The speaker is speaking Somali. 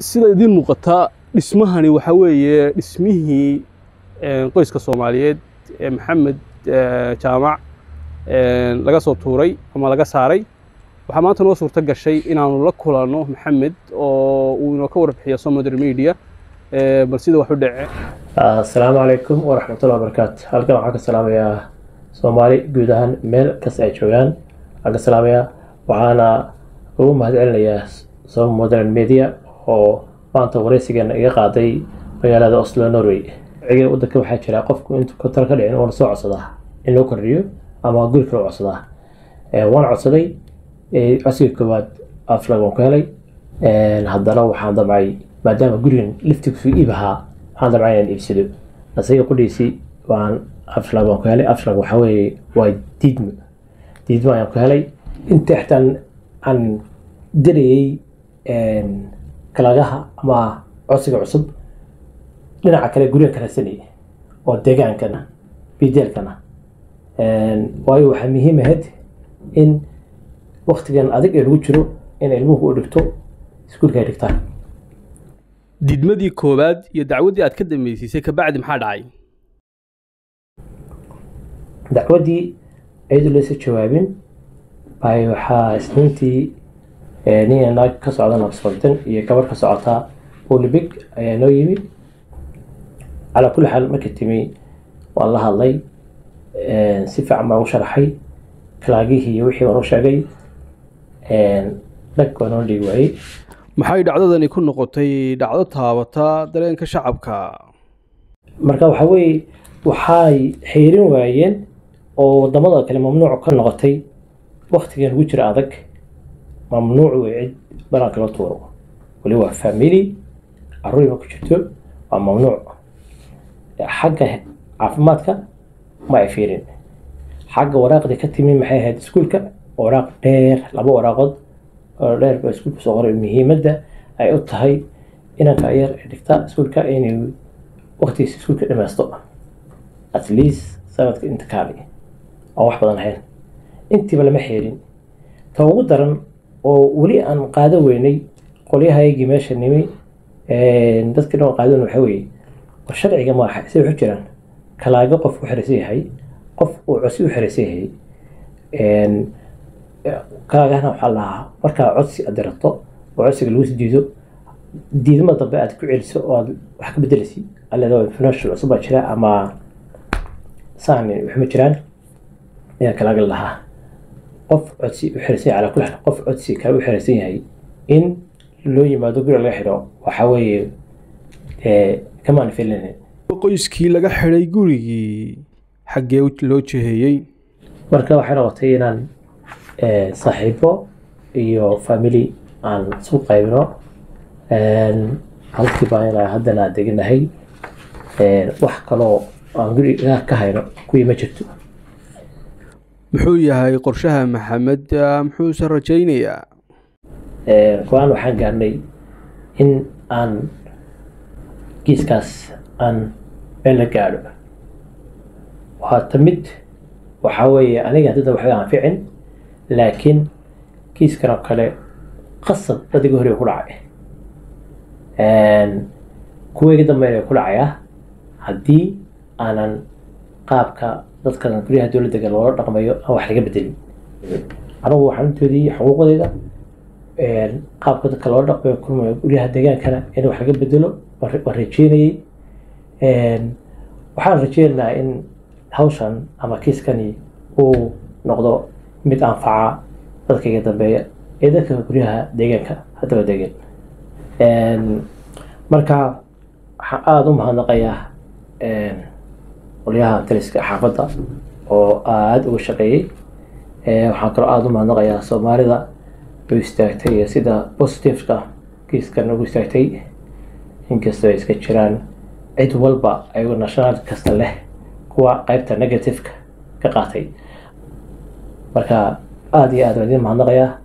sida idiin muuqataa dhismahani waxaa weeye dhismihii qoyska soomaaliyeed ee maxamed jaamac laga soo tuuray ama laga saaray waxaa maanta noo suurto gashay inaanu la kulanno maxamed oo uu inoo ka warbixiyo somoder media bal sida wax u dhece asalaamu calaykum waraxmatullahi wabarakaatu halkan waxaan ka salaamayaa soomaali guud ahaan meel kasta ay joogaan waxaan ka salaamayaa waxaana ugu mahad celinayaa som modern media oo maanta wareysigeena iga qaaday magaalada oslo norway ciga wadanka waxaa jira qofku intuu kontar ka dhicin uuna soo codsadaa in loo kordhiyo ama guri kale codsadaa waan codsaday codsiga koowaad aflag waan ku helay haddana waxaan damcay maadaama gurigan liftigiisu iib ahaa waxaan damcay inaan iibsado asaga qudhiisi waan aflag waan ku helay aflag waxaa weeye waa diidmo diidmo ayaan ku helay inta xitaan aan dirayay kalagaha ama codsiga cusub dhinaca kale guriga karasanay oo deegaankana bideelkana waayo waxaa muhiim ahayd in waktigan adag ee lagu jiro in ilmuhu u dhigto iskuulka ay dhigtaan diidmadii koowaad iyo dacwaddii aad ka dambaysiisay kabacdi maxaa dhacay dacwaddii iyadoo laysa jawaabin bay waxaa isniintii nin naag ka socda nabsfaldan iyo gabarh ka socotaa olibig ayaa noo yimi calaa kulli xaal markii timi waan la hadlay si fiican baan u sharaxay kalaagihii iyo wixii baan u sheegay dhag baa noo dhigi waayey maxay dhacdadani ku noqotay dhacdo taabata dareenka shacabka marka waxaa weeye waxay xeerin waayeen oo wadamada kale mamnuuc ka noqotay waktigan lagu jira adag mamnuuc wey cid banaanka la tuuro weli waa family caruuriba ku jirto waa mamnuuc xagga caafimaadka ma ay fiirin xagga waraaqdii ka timi maxay ahayd iskuulka waraaq dheer laba waraaqood oo dheer baa iskuulka soo qoray muhiimadda ay u tahay inanka yar ee dhigta iskuulka inay waktigiisa iskuulka dhameysto at least sanadka inta kaali oo wax badan ahayn intiiba lama xeerin ta ugu daran oo weli aan qaado weynay qolyahaygii meesha nimi dadkii dhan qaadon waxaa weeye war sharciga maaha say waxu jiraan kalaago qof u xeraysan yahay qof uu codsi u xeraysan yahay kalaagahana waxaa lahaa markaa codsi aad dirato oo codsiga lagu sii diido diidma dambe aad ku celiso oo aad wax ka bedeleysi aleedo financial cusub baa jira ama saan waxma jiraan ayaa kalaaga lahaa qof codsi u xiraysan yahay calaa kulli xaal qof codsi kale u xiraysan yahay in loo yimaado guri laga xidho waxaa weeye kamaan filin qoyskii laga xidhay gurigii xaggee loo jeheeyey marka waxay noqotay inaan saaxiibo iyo family aan isu qaybino halkii baan ilaa haddana deganahay wax kaloo aan guriga ka hayno kuwii ma jirto muxuu yahay qorshaha maxamed muxuuse rajaynayaa go-aan waxaan gaarnay in aan kiiskaas aan meel la gaadho waata mid waxaa weeye aniga haddada waxba aan ficin laakiin kiiskan oo kale qasab dadiga hore ku dhacay kuweegi dambeyn ku dhacayaa haddii aanan qaabka dadkan guryaha dowladda loola dhaqmayo aan wax laga bedelin anigu waxaan utoodiyey xuquuqdeyda qaabka dadka loola dhaqmayo kulmayo guryaha deegaankana in wax laga bedelo waan rajeynayey waxaan rajeynayaa in hawshan ama kiiskani uu noqdo mid anfaca dadka iga dambeeya ee dadka guryaha deegaanka haddaba degan marka waxaan aada u mahadnaqayaa qolyaha taliska xaafadda oo aada uga shaqeeyey waxaan kaloo aada u mahadnaqayaa soomaalida u istaagtay iyo sida positiveka kiiskan ugu istaagtay inkastoo ay iska jiraan cid walba ayagoo national kasta leh kuwa qeybta negativeka ka qaatay marka aada iyo aad waan idin mahadnaqayaa